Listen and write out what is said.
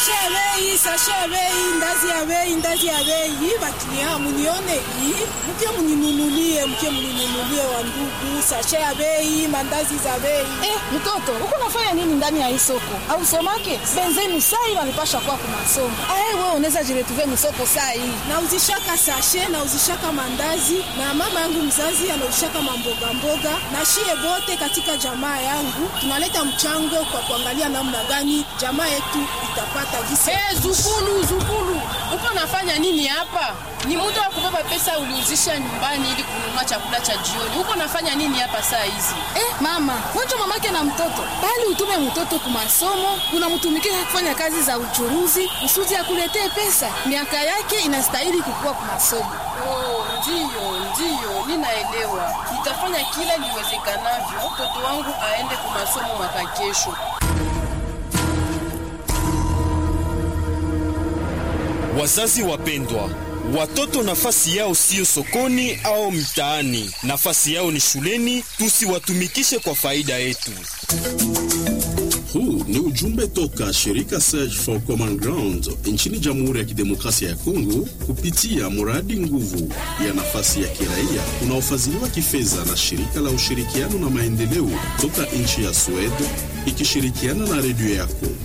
sashe ya bei, sashe ya bei, ndazi ya bei, ndazi ya bei. Bakilia munione hii, mke muninunulie, mke muninunulie wa ndugu, sashe ya bei, mandazi za bei. Eh, mtoto uko nafanya nini ndani ya hii soko? Au somake benzenu sai walipasha kwa kwa masomo. Ah, wewe unaweza jiretuve msoko saa hii. Na uzishaka sashe na uzishaka mandazi na mama yangu mzazi anauzishaka mamboga mboga na shie bote katika jamaa yangu tunaleta mchango kwa kuangalia namna gani jamaa yetu itapata gisi. Hey, zukulu zukulu, uko nafanya nini hapa? Ni muda wa kubeba pesa uliuzisha nyumbani ili kununua chakula cha jioni. Uko nafanya nini hapa saa hizi? Eh, mama, wacha mamake na mtoto. Bali utume mtoto kwa masomo, unamtumikia kufanya kazi za uchuruzi, usudi akuletee pesa. Miaka yake inastahili kukua kwa masomo. Oh, ndiyo ndiyo, ninaelewa. Nitafanya kila liwezekanavyo mtoto wangu aende kwa masomo mwaka kesho. Wazazi wapendwa, watoto nafasi yao siyo sokoni au mtaani, nafasi yao ni shuleni. Tusiwatumikishe kwa faida yetu. Huu ni ujumbe toka shirika Search for Common Ground nchini Jamhuri ya Kidemokrasia ya Kongo kupitia mradi nguvu ya nafasi ya kiraia unaofadhiliwa kifedha na shirika la ushirikiano na maendeleo toka nchi ya Sweden ikishirikiana na redio yako.